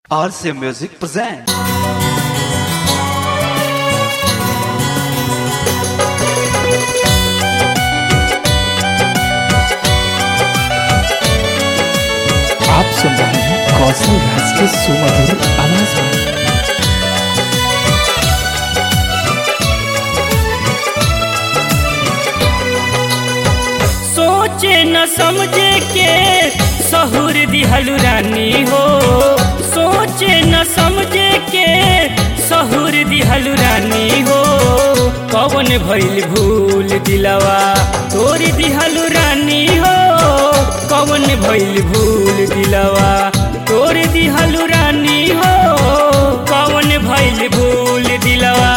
RCA Music presents. आप सुन रहे हैं कौशल राज के सुमधुर आवाज में सोचे न समझे के सहुर दिहलु रानी हो सोचे न समझे के सहुर दिहलु रानी हो कवन भइल भूल दिलवा तोर दिहलु रानी हो कवन भइल भूल दिलवा तोर दिहलु रानी हो कवन भइल भूल दिलवा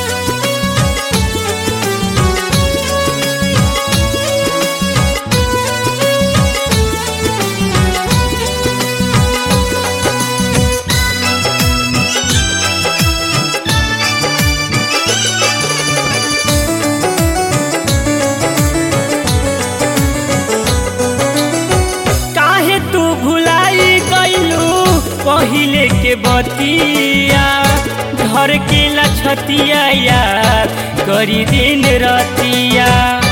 काहे तू भुलाई गईलू पहिले के बतिया घर के लछतिया यार करी दिन रतिया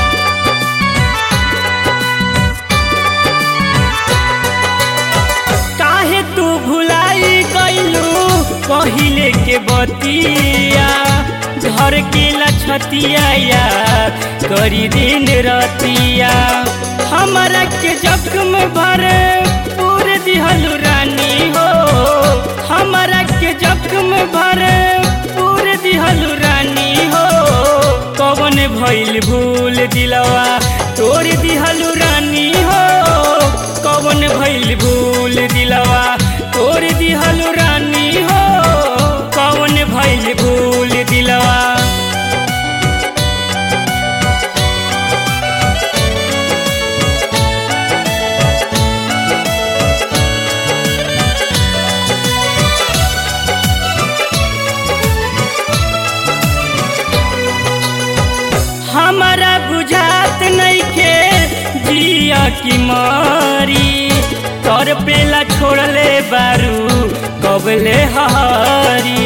काहे तू भुलाई गईलू पहिले के बतिया घर के लछतिया यार करी दिन रतिया हमरा के जख्म भर पूर दिहलु रानी हो हमरा के जख्म भर पूर दिहलु रानी हो कवन भइल भूल दिलवा तोर दिहलु रानी हो कवन भइल भूल दिलवा तोर दिहलु रानी हो कवन भइल भूल दिलवा हमारा बुझात नइखे जिया की मारी तोर पेला छोड़ले बारू कबले हारी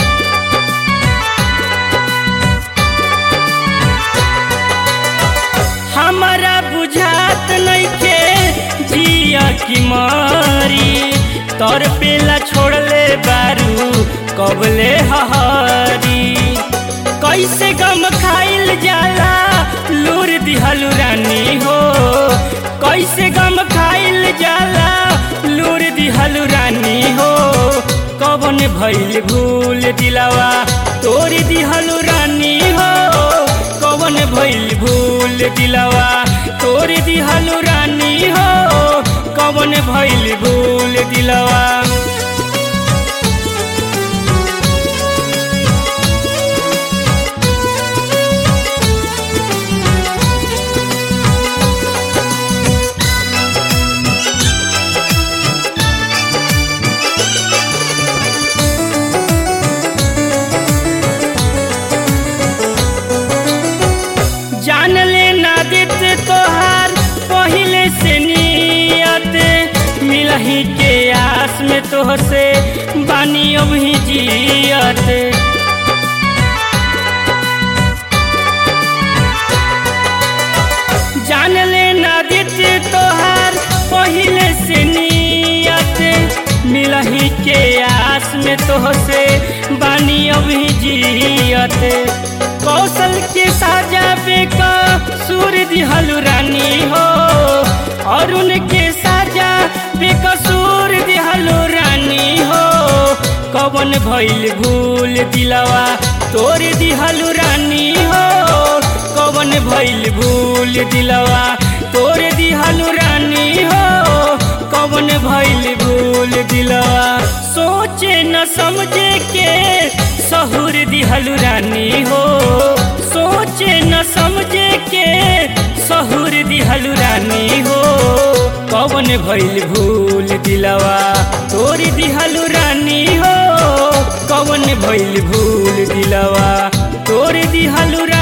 हमारा बुझात नइखे जिया की मारी तोर पेला छोड़ले बारू कबले हारी कैसे गम खाइल जाला लूर दिहलु रानी हो कैसे गम खाइल जाला लूर दिहलु रानी हो कवन भइल भूल दिलवा तोर दिहलु रानी हो कवन भइल भूल दिलवा तोर दिहलु रानी हो कवन भइल भूल दिलवा जान ले ना देत तोहार पहिले से नियत मिलही के आस में तोहसे बानी अभी जियत जान ले ना देत तोहार पहिले से नियत मिलही के आस में तोहसे बानी अभी जियत कौशल के साजा बेका सूर दिहलु रानी हो और उनके साजा बेकसूर दिहलु रानी हो कवन भइल भूल दिलवा तोर दिहलु रानी हो कवन भइल भूल दिलवा तोर दिहलु रानी हो कवन भइल भूल दिलवा सोचे न समझे के सहुर दिहलु रानी हो सोचे न समझे के सहुर दिहलु रानी हो कवन भइल भूल दिलवा तोर दिहलु रानी हो कवन भइल भूल दिलवा तोर दिहलु रानी